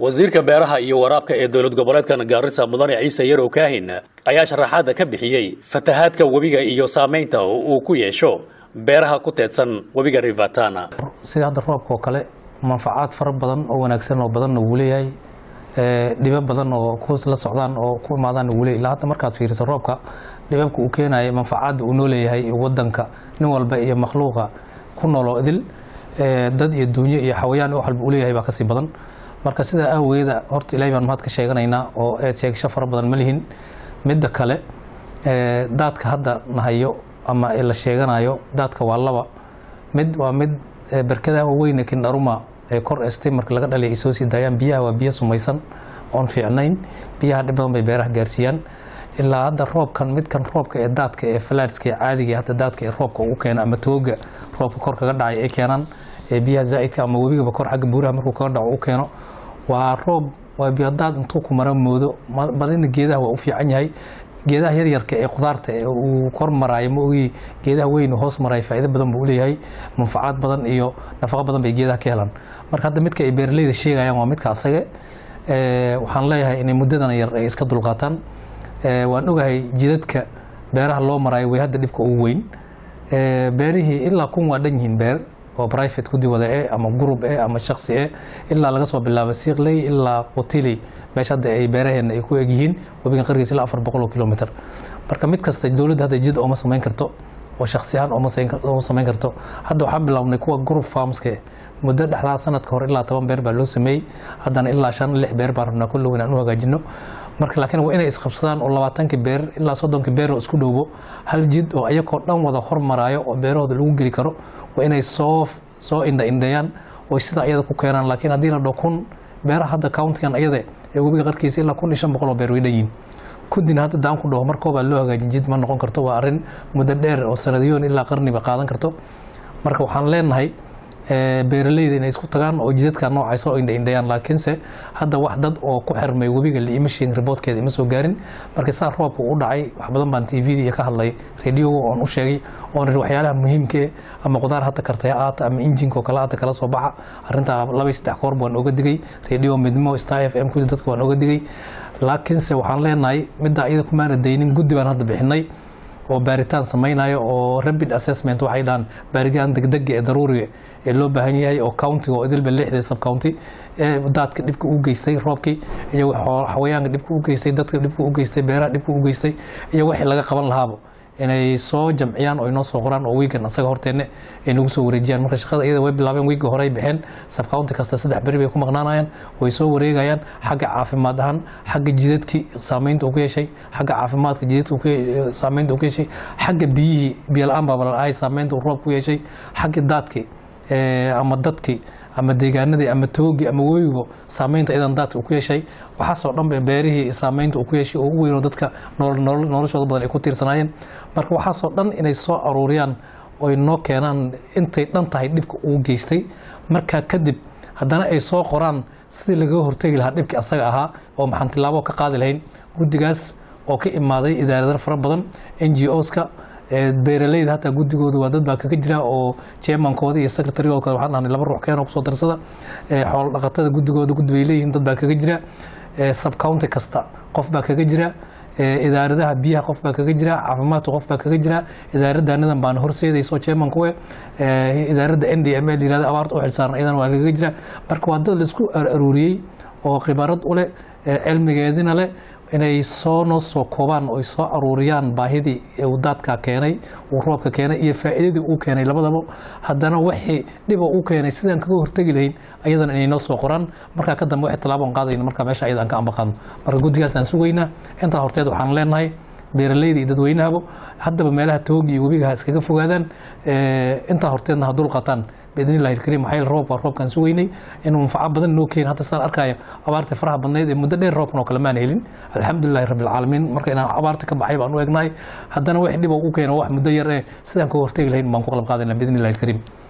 wasiirka beeraha iyo waraabka ee dowlad goboleedkan gaarisa mudane ciise yarow kaahin ayaa sharaxaada ka bixiyey fatahaadka webiga iyo saamaynta uu ku yeesho beeraha ku teedsan webiga rivatana sida hadda roobka oo kale manfacaad fara badan oo wanaagsan oo badanna wuu leeyahay dhibo badan oo ku la socdaan oo ku imaadaan wuu leeyahay ilaa hadda markaad fiiriso roobka dhibabka uu keenaya manfacaadda uu noo leeyahay wadanka nin walba iyo makhluuqa ku nooloo idil dad iyo duunyo iyo xawayaan wax walba uu leeyahay baa kasii badan marka sidaa aawageeda horta ilaahay baan mahad ka sheeganaynaa oo eed sheegasho fara badan ma lihin midda kale daadka hadda nahayo ama la sheeganayo daadka waa laba mid waa mid berkadaha waaweyne kindharuma ee kor estay marka laga dhalay ay soo sii daayaan biyaha waa biyo sumaysan oon fiicnayn biyaha dhib badan bay beeraha gaarsiiyaan ilaa hadda roobkan midkan roobka ee daadka ee falaadska ee caadiga hadda daadka ee roobka ugu keena ama tooga roobka kor kaga dhacay ay keenaan ee biyaha zaa'idka ama webigaba kor xagga buuraha markuu kaga dhaco u keeno waa roob waa biyo daad intuu ku mara moodo balina geedaha waa u fiican yahay geedaha yaryarka ee khudaarta ee uu kor maraayo ma ogi geedaha weyn hoos maraayo faa'iido badan buu leeyahay manfacaad badan iyo nafaqo badan bay geedaha ka helaan marka hadda midka ay beeraleyda sheegayaan waa midka asage waxaan leeyahay inay muddadan yar ay iska dulqaataan waan ogahay jidadka beeraha loo maraayo way hadda dhibka ugu weyn beerihii ilaa kun waa dhan yihiin beer oo private gudi wada e ama gurub e ama shaksi e ilaa laga soo bilaabo siikley ilaa qutiley meesha hadda ay beeraheena ay ku egyihiin webigan qargiis ilaa afar boqol oo kilomitr marka mid kasta dowladda hadda jid ooma samayn karto oo shaksi ahaan ooma samayn karto hadda waxaan bilaabnay kuwa group farmska muddo dhexdaa sanadka hore ilaa toban beer baa loo sameeyey haddana ilaa shan lix beer baan rabnaa kullow inaan u hagaajino marka laakiin waa inay isqabsadaan oo labaatankii beer ilaa soddonkii beer oo isku dhowbo hal jid oo ayakoo dhan wada hormaraayo oo beerahooda lagu geli karo waa inay soo soo indha indheeyaan oo sida ayada ku keenaan laakiin haddii la dho kun beeraha hadda countigan ayada ee webiga qarkiisa ilaa kun iyo shan boqol oo beer way dhan yihin kudina hadda daan ku dhaho markoobaa loo hagaajin jid ma noqon karto waa arrin muddo dheer oo sanadiyoon ilaa qarniba qaadan karto marka waxaan leenahay beeraleyda inay isku tagaan oo jidadka noocay soo indhaindhayaan laakiinse hadda wax dad oo ku xirmay webiga liima sheegin riboodkeeda ima soo gaarin marka saa roobka u dhacay wax badan baan tvda iyo ka hadlay radioga oon u sheegay oon iri waxyaalaha muhiimkee ama qudaar hadda kartaya aata ama injinka oo kale aata kala soo baxa arrintaa laba iyo saddex koorba waan oga digay radio midnimo star f m kudi dadka waan oga digay laakiinse waxaan leenahay midda iyada kumaana daynin guddi baan hadda bixinay oo baaritaan samaynayo oo rapid assessment waxay dhahaan baaritaan degdega ee daruuriga ee loo baahan yahay oo countiga oo idilba lixda sub county ee daadka dhibka u geystay roobkii iyo xawayaanka dhibka u geystay dadka dhibka u geystay beeraha dhibka u geystay iyo wixii laga qaban lahaaba inay soo jamciyaan oo inoo soo qoraan oo wiigan asaga horteenne ay nagu soo wareejiyaan marka shaqada iyada way bilaabeen wiigga hore ay baxeen subcounty kasta saddex beri bay ku maqnaanayaan way soo wareegayaan xagga caafimaad ahaan xagga jidadkii saamaynta uu ku yeeshay xagga caafimaadka jidadka saamaynta uu ku yeeshay xagga biyihii biyo la-aan baabalaahay saamaynta uu roob ku yeeshay xagga daadkii ama dadkii ama deegaanadii ama toogii ama webigo saamaynta iyadan daadka uu ku yeeshay waxaasoo dhan beerihii saamaynta uu ku yeeshay oo ugu weyn oo dadka noloshooda badan ay ku tiirsanaayeen marka waxaasoo dhan inay soo aruuriyaan oy noo keenaan intay dhan tahay dhibka uu geystay markaa kadib haddana ay soo qoraan sidii lagaga hortegi lahaa dhibkii asaga ahaa oo maxaan tilaabo ka qaadi lahayn guddigaas oo ka imaaday idaaradar fara badan n g oska beeraleyda hataa guddigooda waa dad baa kaga jira oo chairmankooda iyo secretarygooda waxaan dhahnay laba ruux keeno kusoo darsada xoolo dhaqatada guddigooda guddi bay leeyihiin dad baa kaga jira subcounty kasta qof baa kaga jira idaaradaha biyaha qof baa kaga jira caafimaadka qof baa kaga jira idaaradaanadan baana horseedayso chairmankuwe idaaradda n d m l yirahda abaarta u xilsaaran iyadan waa kaga jira marka waa dad laisku aruuriyey oo khibarad u leh cilmigeedina leh inay soo noo soo koobaan oy soo aruuriyaan baahidii uu daadka keenay uu roobka keenay iyo faa'iidadii uu keenay labadaba haddana wixii dhiba uu keenay sidaan kaga hortegi lahayn ayadana inay noo soo qoraan markaa ka dambe wixii tallaabon qaadayna markaa meesha ayada aan ka ambaqaadno marka guddigaas aan sugaynaa intaa horteed waxaan leenahay beeraleyda iyo dadweynahaba haddaba meelaha toogi iyo webiga ha iskaga fogaadaan intaa horteedna ha dulqataan biidni illahi alkariim maxaa yeele roobka roobkaan sugaynay inuu manfaco badan noo keeni hadda sidaan arkaayo abaarta faraha badnayd ee muddo dheer roobkan oo kale maan helin alxamdulillahi rabbi alcaalamiin marka inaan abaarta ka baxay baan u egnahay haddana wix dhib u keeno wax muddo yar ee sidaan kaga hortegi lahayn baan ku qalab qaadayna biidni illahi alkariim